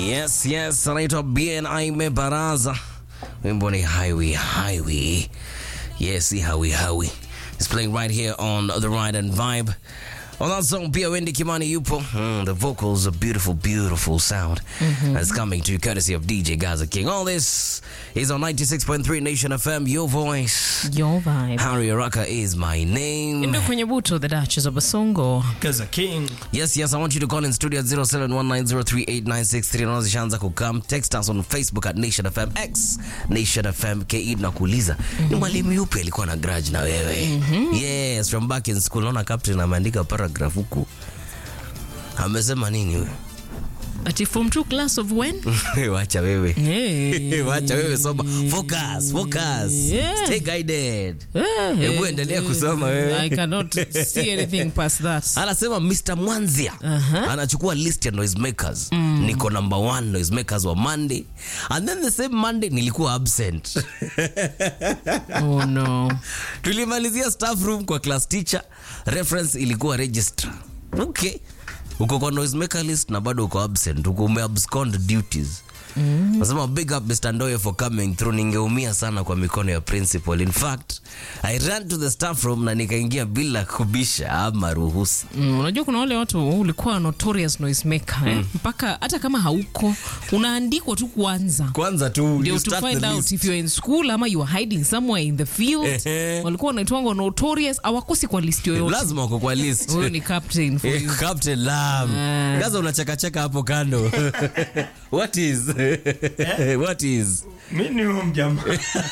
Yes, yes, anaitwa BNI Mebaraza. Wimbo ni Highway Highway. Yes, si Hawi Hawi. It's playing right here on the Ride and Vibe. On that song, pia Wendy Kimani yupo. Mm, the vocals, a beautiful, beautiful sound. That's coming to you courtesy of DJ Gaza King. All this is on 96.3 Nation FM, your voice. Your vibe. Harry Araka is my name. Ndio kwenye buto the Duchess of Basongo. Gaza King. Yes, yes, I want you to call in studio at 0719038963 na zishaanza kukam. Text us on Facebook at Nation FM X Nation FM KE na kuuliza ni mwalimu yupi alikuwa na grudge na wewe? Yes, from back in school. Naona captain ameandika paragraph huku. Amesema nini wewe? Ati form 2 class of when? Wacha wewe. Hey. Wacha wewe soma. Focus, focus. Yeah. Stay guided. Eh, Hebu eh, endelea eh, kusoma wewe. I cannot see anything past that. anasema Mr. Mwanzia anachukua list ya noisemakers niko number one noisemakers wa Monday and then the same Monday nilikuwa absent Oh no. tulimalizia staff room kwa class teacher reference ilikuwa registrar okay uko kwa noisemaker list na bado uko absent uko umeabscond duties nasema big up Mr. Ndoye for coming through ningeumia sana kwa mikono ya principal in fact I ran to the staff room na nikaingia bila kubisha ama ruhusa Mm, unajua kuna wale watu ulikuwa notorious noisemaker eh? mpaka hata kama hauko unaandikwa tu kwanza kwanza tu ndio you to start find the out list. if you're in school ama you are hiding somewhere in the field Ehe. walikuwa wanaitwanga notorious awakosi kwa list yoyote lazima uko kwa list huyo ni captain for Eh, you Captain Lam. Ah. Gaza unachekacheka hapo kando. What is? What is? Mi ni huyo mjamaa.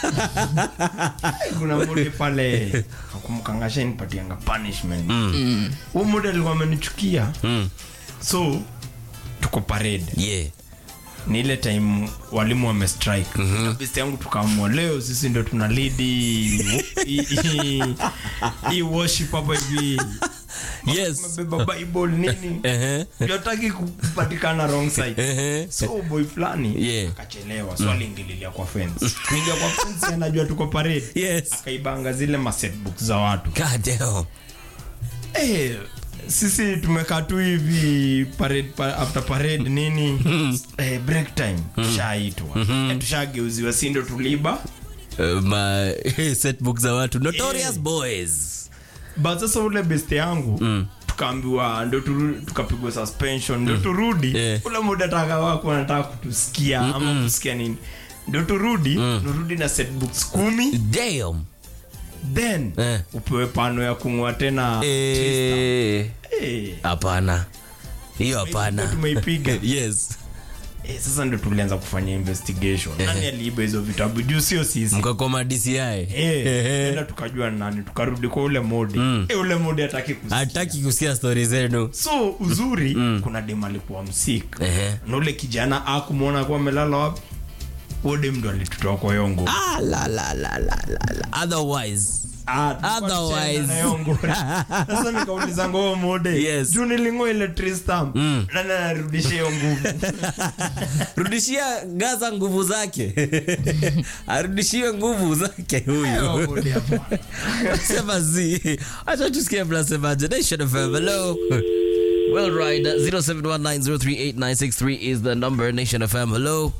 Kuna muda pale akumkangasha nipatianga punishment. Huyo muda alikuwa amenichukia. So tuko parade. Yeah. Ni ile time walimu wame strike. Besti yangu tukaamua leo sisi ndio tuna lead hii- hii- hii- hii worship hapa hivi. Yes. Tumebeba Bible nini? Ehe. Hataki kupatikana wrong side. Ehe. so boy fulani Yeah. akachelewa so aliingililia kwa fence kuingia kwa fence anajua tuko parade Yes. akaibanga zile masetbook za watu God damn. eh sisi tumekaa tu hivi parade, pa, after parade nini eh, break time tushaitwa eh, tushageuziwa si ndo tuliba Uh, my setbook za watu notorious Yeah. boys. but sasa ule beste yangu tukaambiwa ndo turu- tukapigwa suspension ndo turudi Yeah. ule muda taka wako anataka kutusikia ama kusikia nini ndo turudi turudi na setbooks kumi Damn. then Eh. upewe pano ya kung'oa tena Eh. Eh, Hapana. Hiyo tumeipiga, hapana. tumeipiga Yes. Eh, sasa ndo tulianza kufanya investigation nani aliiba hizo vitabu juu sio sisi Mkakoma DCI. Eh, tena tukajua nani tukarudi kwa ule modi Eh, ule modi hataki kusikia Hataki kusikia stori zenu. so uzuri kuna dem alikuwa msik Ehe. na ule kijana akumwona kuwa amelala wapi huo dem ndo alitutoa kwa yongo Ah, la, la, la, la, la, la. Otherwise. Otherwise. sasa nikauliza ngoo mode Yes. juu nilingo ile tristam nani anarudisha hiyo nguvu rudishia gaza nguvu zake arudishiwe nguvu zake Hiyo huyu mode hapana. sema zi acha tusikie mnasemaje nation of FM, hello well right 0719038963 is the number nation fm hello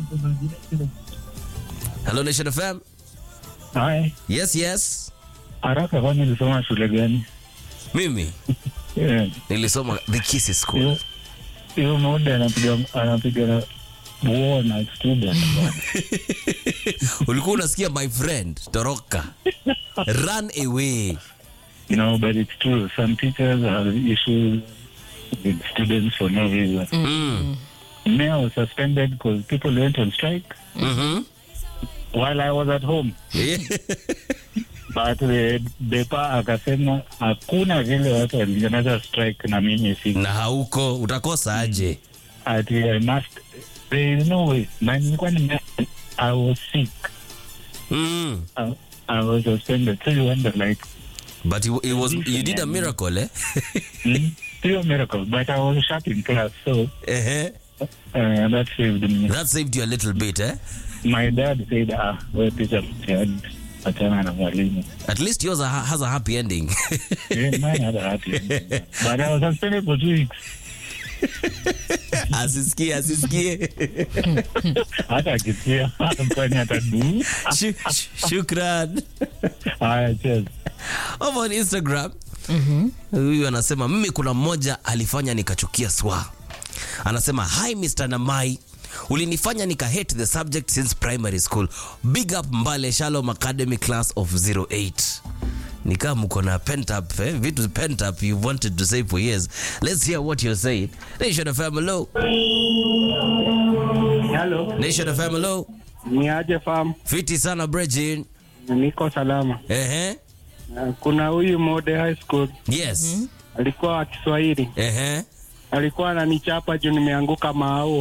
hello nation fm Hai, yes yes haraka kwani ulisoma shule gani? mimi Eh, nilisoma the kisses school Hiyo hiyo muda anapiga anapiga buo na student. ulikuwa unasikia my friend toroka run away You know, but it's true. Some teachers have issues with students for no reason. mm. Me, I was suspended because people went on strike mm-hmm. while I was at home. yeah. But the depa akasema hakuna vile watu walianza strike na mimi si na hauko utakosa aje ati I must there is no way. Na nilikuwa nime I was sick. mm. I, I was suspended. So you wonder like But it, it was you did a miracle, eh? Mm, still a miracle, but I was shut in class, so uh-huh. uh, that saved me. That saved you a little bit, eh? My dad said, ah, well, teacher, achana na mwalimu. At least yours ha- has a happy ending. Yeah, mine had a happy ending. But I was suspended for two weeks. asisikie asisikie hata akisikia kwani ataduu Shu- shu- shukran haya cheers over on instagram huyu anasema mimi kuna mmoja alifanya nikachukia swa anasema hi mr namai ulinifanya nika hate the subject since primary school big up mbale shalom academy class of 08 nikaa mko na pent up eh? vitu pent up you wanted to say for years let's hear what you're saying nation fm hello Halo, nation fm hello ni aje fam? fiti sana brejin Niko salama. ehe Uh, Kuna huyu Mode High School yes alikuwa wa Kiswahili, ehe alikuwa ananichapa juu nimeanguka maao.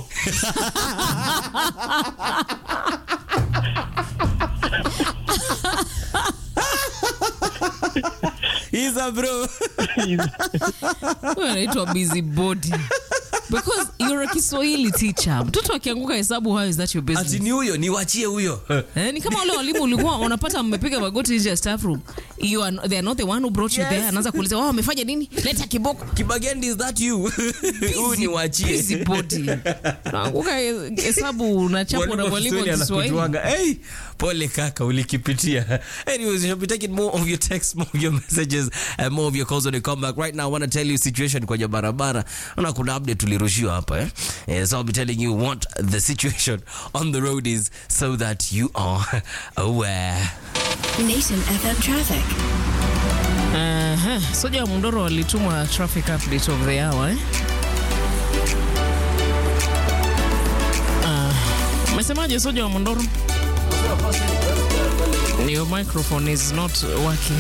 Isa bro Huyo anaitwa busy body because you're a Kiswahili teacher. Mtoto akianguka hesabu, how is that your ati business? ni huyo niwachie huyo Eh, ni kama wale walimu ulikuwa unapata mmepiga magoti nje ya staff room. You are, they are not the one who brought you Yes. there. Anaanza kuuliza wao wamefanya nini? Leta kiboko. kibagendi is that you huyu ni wachie Busy body. Naanguka hesabu unachapwa na mwalimu wa Kiswahili. Hey, pole kaka ulikipitia anyways you should be taking more of your texts more of your messages and more of your calls when you come back right now i want to tell you situation kwenye barabara na kuna update tulirushiwa hapa eh? Eh, so i'll be telling you what the situation on the road is so that you are aware Nation FM traffic. Aha, Soja wa Mundoro walitumwa traffic update of the hour eh? Ah, Umesemaje Soja wa Mundoro? Your microphone is not working.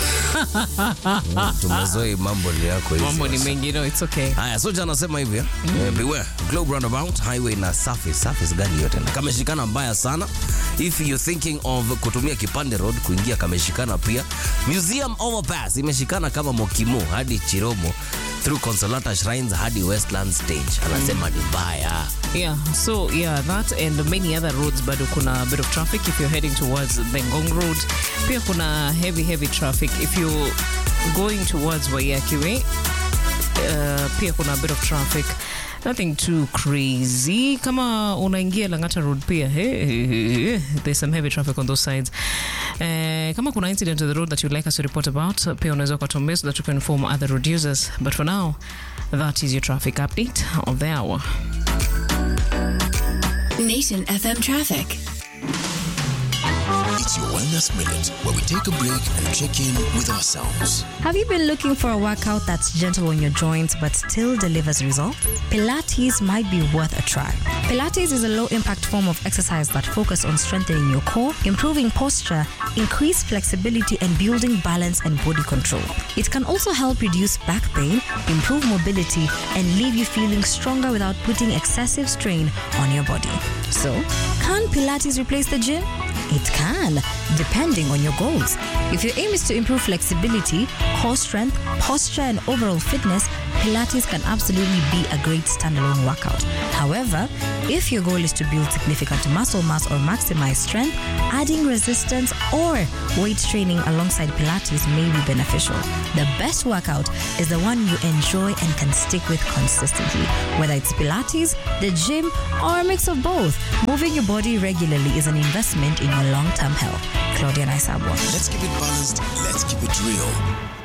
tumezoe mambo ni yako hizi. Mambo ni mengi, no, it's okay. haya soja anasema hivi eh, beware globe roundabout highway na surface surface gani yote na kameshikana mbaya sana if you're thinking of kutumia kipande road kuingia kameshikana pia museum overpass imeshikana kama mokimo hadi chiromo through consolata shrines hadi westland stage anasema ni mbaya Yeah, so yeah, that and many other roads bado kuna a bit of traffic if you're heading towards the Ngong Road. Pia kuna heavy heavy traffic if you're going towards Waiyaki Way. Uh, pia kuna a bit of traffic. Nothing too crazy. Kama unaingia Langata Road pia, hey, hey, hey, hey, there's some heavy traffic on those sides. Uh, kama kuna incident on the road that you'd like us to report about, pia unaweza ukatuambia so that we can inform other road users. But for now, that is your traffic update of the hour. Nation FM traffic. It's your Wellness Minute, where we take a break and check in with ourselves. Have you been looking for a workout that's gentle on your joints but still delivers results? Pilates might be worth a try. Pilates is a low impact form of exercise that focuses on strengthening your core, improving posture, increase flexibility, and building balance and body control. It can also help reduce back pain, improve mobility, and leave you feeling stronger without putting excessive strain on your body. So, can Pilates replace the gym? It can, depending on your goals. If your aim is to improve flexibility, core strength, posture, and overall fitness, Pilates can absolutely be a great standalone workout. However, if your goal is to build significant muscle mass or maximize strength, adding resistance or weight training alongside Pilates may be beneficial. The best workout is the one you enjoy and can stick with consistently, whether it's Pilates, the gym, or a mix of both. Moving your body regularly is an investment in your long term health. Claudia Naisabwa. Let's keep it balanced, let's keep it real.